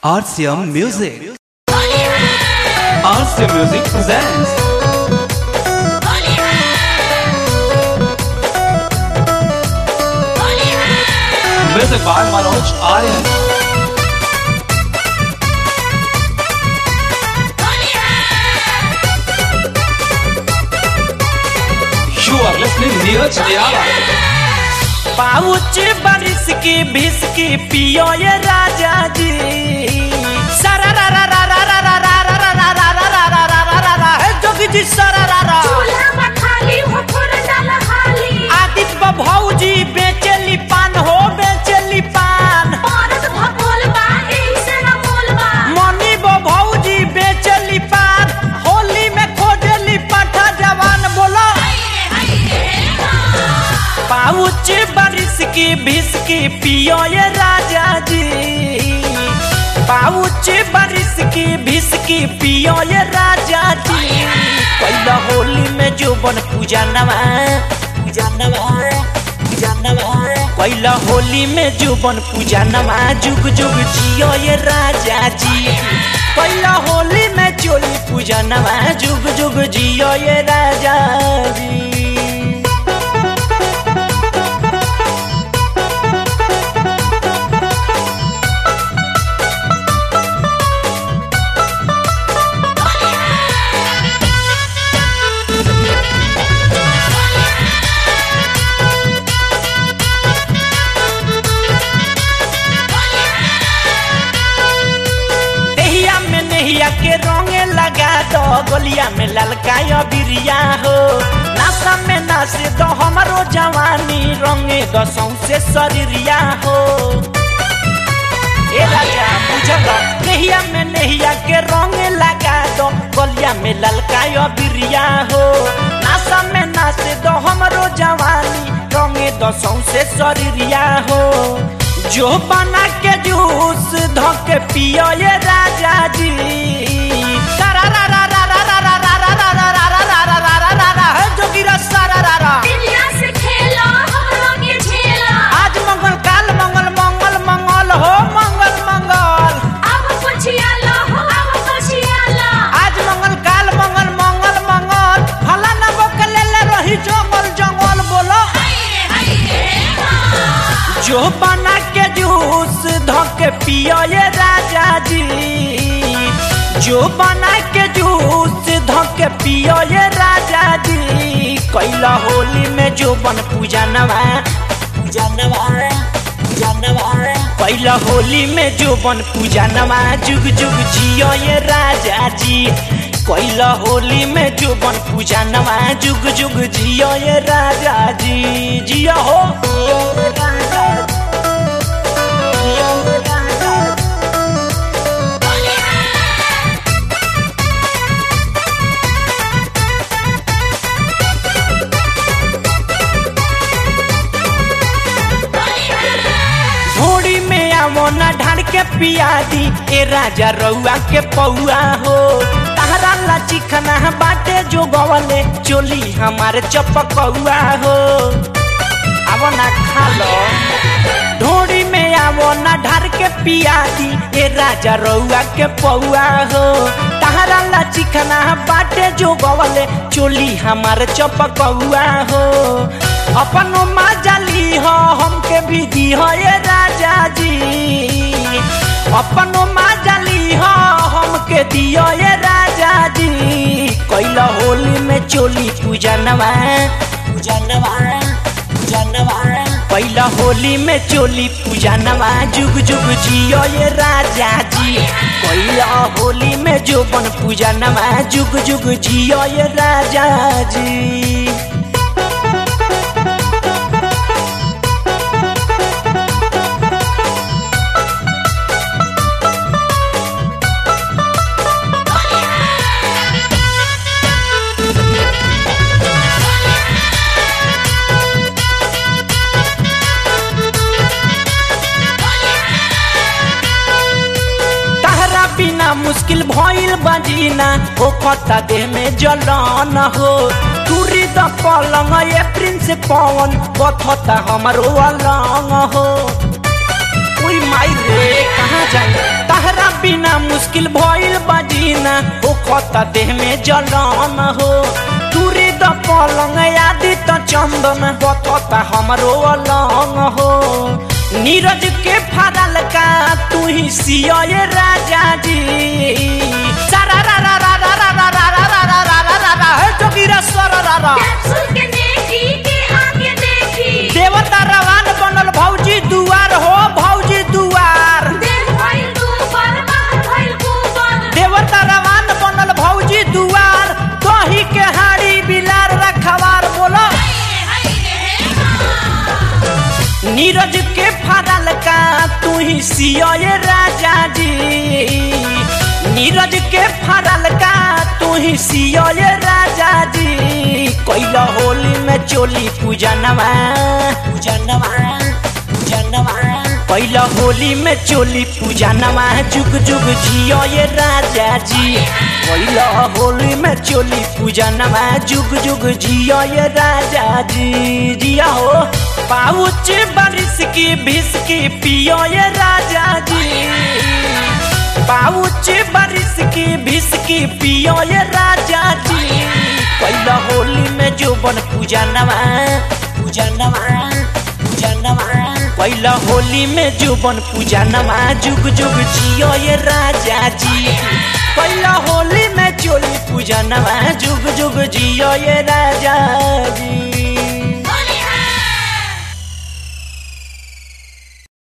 RCM Music. RCM Music presents. Music by Manoj Aryan. You are listening Neeraj Diyala. पाउच बारिश की भिस की पियो ये राजा जी सारा रा रा रा रा रा रा रा रा रा रा रा रा रा रा रा रा रा हे जोगी जी सारा रा रा चूल्हा में खाली हो थोड़ा डाल हाली आदित्य भौजी बेचेली पान हो बेचेली पान औरत भगोल बा एही से न मोल बा मनी बो भौजी बेचेली पान होली में खोजेली पाठा जवान बोलो पाउच बारिश की भिस की पियो ये राजा जी पाउच बारिश की भिस की पियो ये राजा जी पहला होली में जो बन पूजा नवा पूजा नवा पूजा नवा पहला होली में जो बन पूजा नवा जुग जुग जियो ये राजा जी पहला होली में चोली पूजा नवा जुग जुग जियो ये राजा जी देहिया में नहिया के रंगे लगा दो गलिया में ललकायो बिरिया हो नासा में नाचे दो हमारो जवानी रंगे दो सौसे शरीरिया हो ए राजा बुझल नहिया में नहिया के रंगे लगा दो गलिया में ललकायो बिरिया हो नासा में नाचे दो हमारो जवानी रंगे दो सौसे शरीरिया हो जो बना के जूस धोके पियो ये राजा जी सारा रा रा रा रा रा रा रा रा रा रा रा रा रा रा रा रा रा है जोगिरा सारा रा रा दिलिया से खेलो हमरो के झेलो आज मंगल काल मंगल मंगल मंगल हो मंगल मंगल अब पछिया लो हो अब पछिया लो आज मंगल काल मंगल मंगल मंगल फला न बकले ले रही जंगल जंगल बोलो जो बना के जूस धोके पियो ये राजा जी जो बना के जूस धोके पियो ये राजा जी कैला होली में जो बन पूजा नवा पूजा नवा पूजा नवा कैला होली में जो बन पूजा नवा जुग जुग जियो ये राजा जी कैला होली में जो बन पूजा नवा जुग जुग जियो ये राजा जी जियो हो जियो ये राजा जियो ये राजा घोड़ी में आवो ना ढाड़ के पिया दी ए राजा रउआ के पौआ हो तारा ला चिखना बाटे जो गवले चोली हमारे चपकौआ हो आवो ना खा लो ढोड़ी में आवो ना ढार के पिया दी ए राजा रउआ के पौआ हो तारा ला चिखना बाटे जो गवले चोली हमारे चपकौआ हो अपनो माजली हो हमके भी दी हो ये राजा जी अपनो माजली हो हमके दियो ये राजा जी कैला होली में चोली पूजा नवा पूजा नवा पूजा नवा पहिला होली में चोली पूजा नवा जुग जुग जियो ये राजा जी पहिला होली में जो बन पूजा नवा जुग जुग जियो ये राजा जी तहरा बिना मुश्किल भइल बजीना हो खता देह में जलन हो तुरी द पलंग ये प्रिंस पवन बथता हमरो अलंग हो ओई माई रे कहाँ जाए तहरा बिना मुश्किल भइल बजीना हो खता देह में जलन हो दूरी द पलंग आदि त चंदन बतता हमरो अलंग हो नीरज के फादल का तू ही सिया राजा जी सारा रा रा रा रा रा रा रा रा रा रा रा रा रा हे जोगिरा स्वर रा रा कैप्सूल के देखी के आगे देखी देवता रवान बनल भौजी दुआर हो भौजी दुआर देह भइल दूबर बाहर भइल गोबर देवता रवान बनल भौजी दुआर दही के हाड़ी बिलार रखवार बोलो नीरज के फादल का तू ही सिया राजा जी नीरज के फादल का तू ही सिया राजा जी कैला होली में चोली पूजनवा पूजनवा पूजनवा कैला होली में चोली पूजनवा जुग जुग जियो ये राजा जी कैला होली में चोली पूजनवा जुग जुग जियो ये राजा जी जिया हो पाउच बारिश की भिस की पियो ये राजा जी पाउच बारिश की भिस की पियो ये राजा जी कैला होली में जो बन पूजा नवा पूजा नवा पूजा नवा कैला होली में जो बन पूजा नवा जुग जुग जियो ये राजा जी कैला होली में चोली पूजा नवा जुग जुग जियो ये राजा